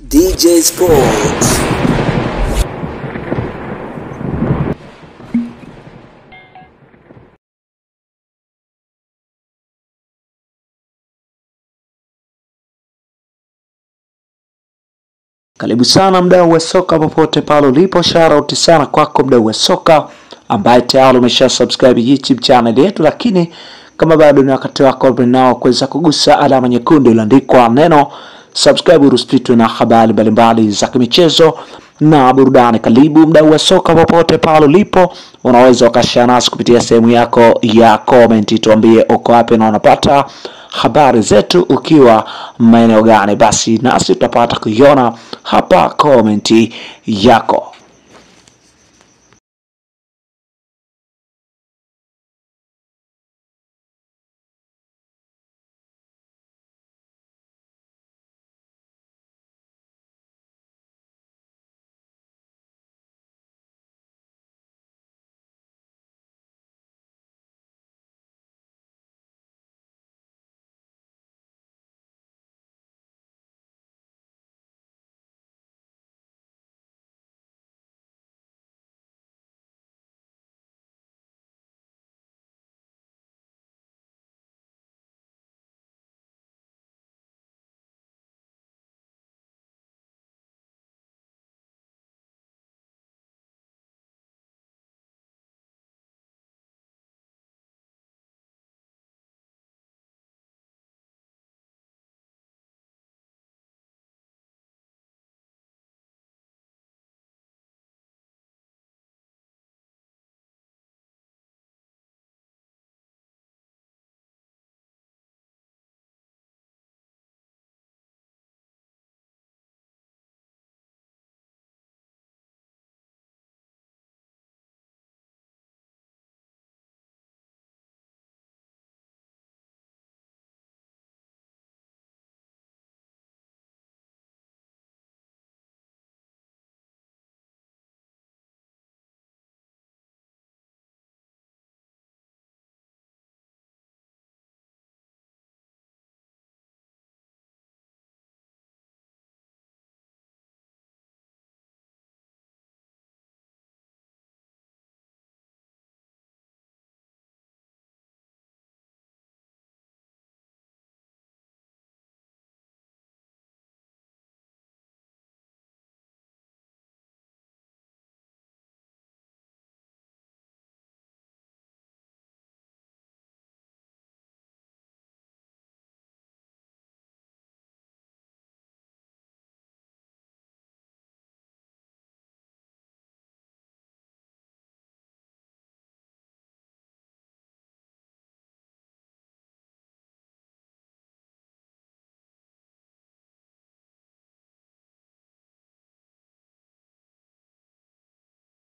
DJ Sports. Karibu sana mdau wa soka popote pale ulipo, shout sana kwako mdau wa soka ambaye tayari umesha subscribe YouTube channel yetu, lakini kama bado ni wakati wako nao kuweza kugusa alama nyekundu iliyoandikwa neno subscribe, ruspitwe na habari mbalimbali za kimichezo na burudani. Karibu mdau wa soka popote pale ulipo, unaweza ukashare nasi kupitia sehemu yako ya comment, tuambie uko wapi na unapata habari zetu ukiwa maeneo gani, basi nasi tutapata kuiona hapa komenti yako.